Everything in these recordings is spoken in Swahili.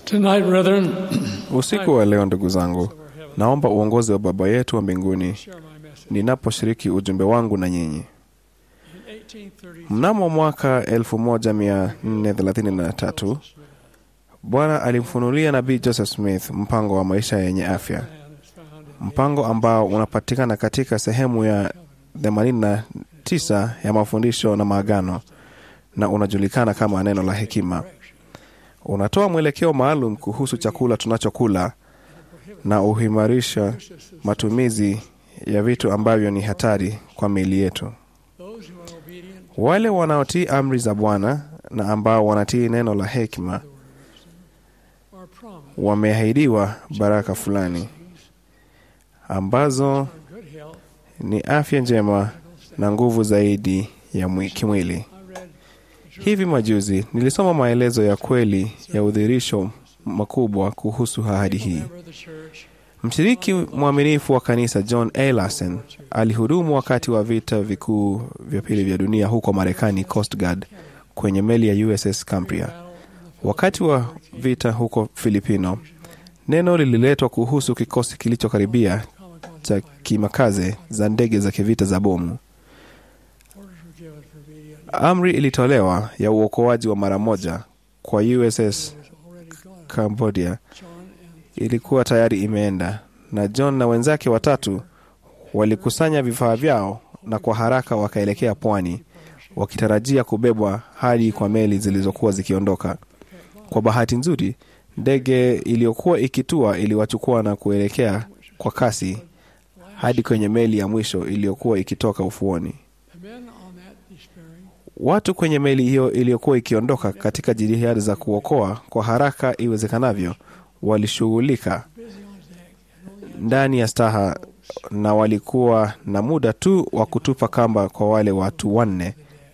Tonight, brethren, Usiku wa leo, ndugu zangu, naomba uongozi wa Baba yetu wa mbinguni share my message. ninaposhiriki ujumbe wangu na nyinyi. In 1830, Mnamo mwaka 1433 Bwana alimfunulia nabii Joseph Smith mpango wa maisha yenye afya, man is found in mpango ambao unapatikana katika sehemu ya 89 ya mafundisho na maagano na unajulikana kama neno la hekima. Unatoa mwelekeo maalum kuhusu chakula tunachokula na uhimarisha matumizi ya vitu ambavyo ni hatari kwa miili yetu. those who are obedient Wale wanaotii amri za Bwana na ambao wanatii neno la hekima are promised wameahidiwa baraka fulani ambazo good health. ni afya njema na nguvu zaidi ya mwi- kimwili. I read Hivi majuzi nilisoma maelezo ya kweli ya udhirisho makubwa kuhusu ahadi a hii. member of the church Mshiriki mwaminifu wa kanisa John A. Larson alihudumu wakati wa vita vikuu vya pili vya dunia huko Marekani, Coast Guard, kwenye meli ya USS Cambria. battle in Wakati wa vita huko Filipino, neno lililetwa kuhusu kikosi kilichokaribia the common concept cha kimakaze za ndege za kivita za bomu. orders were given for obedient. Amri ilitolewa ya uokoaji wa mara moja kwa USS was already gone. Cambodia John and ilikuwa tayari imeenda, na John na wenzake watatu walikusanya vifaa vyao na kwa haraka wakaelekea pwani, wakitarajia kubebwa hadi kwa meli zilizokuwa zikiondoka. Kwa bahati nzuri, ndege iliyokuwa ikitua iliwachukua na kuelekea kwa kasi hadi kwenye meli ya mwisho iliyokuwa ikitoka ufuoni. the men on that despairing Watu kwenye meli hiyo iliyokuwa ikiondoka katika jitihada za kuokoa kwa haraka iwezekanavyo walishughulika busy on deck and only ndani ya staha na walikuwa na muda tu wa kutupa kamba kwa wale watu wanne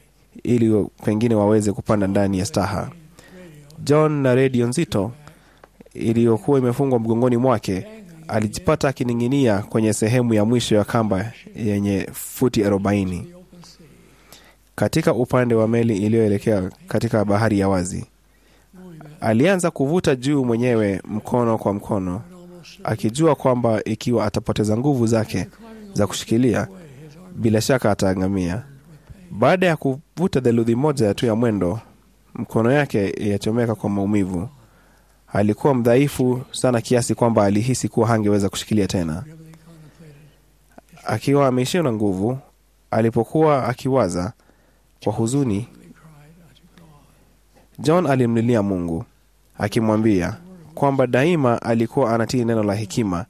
ili pengine waweze kupanda ndani ya staha. John na redio nzito iliyokuwa imefungwa mgongoni mwake alijipata akining'inia kwenye sehemu ya mwisho ya kamba yenye futi arobaini the open sea, katika upande wa meli iliyoelekea katika bahari ya wazi. knowing that Alianza kuvuta juu mwenyewe mkono kwa mkono, and almost certain akijua kwamba ikiwa atapoteza nguvu zake climbing za kushikilia, away his arm bila shaka ataangamia. Baada ya kuvuta theluthi moja tu ya mwendo, mkono yake yachomeka kwa maumivu. Alikuwa mdhaifu sana kiasi kwamba alihisi kuwa hangeweza kushikilia tena. heavily contemplated. Akiwa ameishiwa na nguvu, alipokuwa akiwaza kwa huzuni, He cried unto God. John alimlilia Mungu akimwambia kwamba daima alikuwa anatii neno la hekima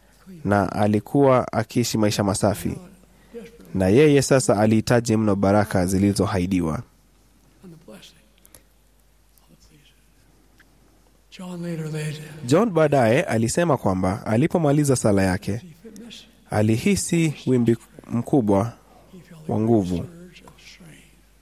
na alikuwa akiishi maisha masafi, na yeye sasa alihitaji mno baraka zilizoahidiwa. and the blessing of the pleaser. John later laid John baadaye alisema kwamba alipomaliza sala yake he fit miss. alihisi wimbi mkubwa He felt wa a nguvu. surge of strain.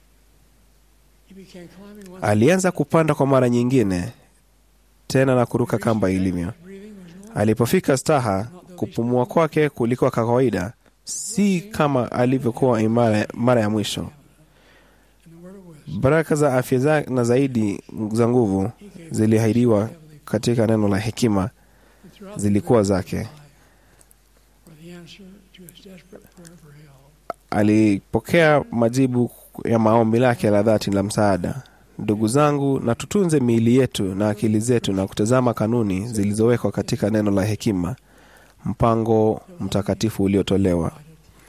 He began climbing once Alianza kupanda kwa mara nyingine tena na kuruka kamba ilivyo. breathing was normal. Alipofika staha, kupumua kwake kulikuwa kwa kawaida, si kama alivyokuwa imara mara ya mwisho. And the word of wisdom Baraka za afya za, na zaidi za nguvu he gave ziliahidiwa heavenly katika neno la hekima and throughout the zilikuwa rest of zake. his life were the answer to his desperate prayer for help. Alipokea majibu ya maombi lake la dhati la msaada. Ndugu zangu, na tutunze miili yetu na akili zetu na kutazama kanuni zilizowekwa katika neno la hekima, mpango mtakatifu uliotolewa. With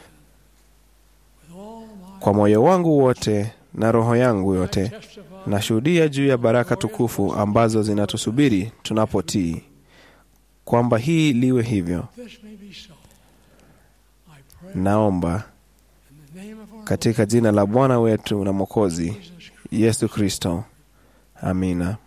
all my Kwa moyo wangu wote na roho yangu yote testify nashuhudia juu ya baraka tukufu ambazo zinatusubiri tunapotii, kwamba hii liwe hivyo. this may be so. I pray Naomba in the name of our katika jina la Bwana wetu na Mwokozi Lord Jesus Christ. Yesu Kristo, amina.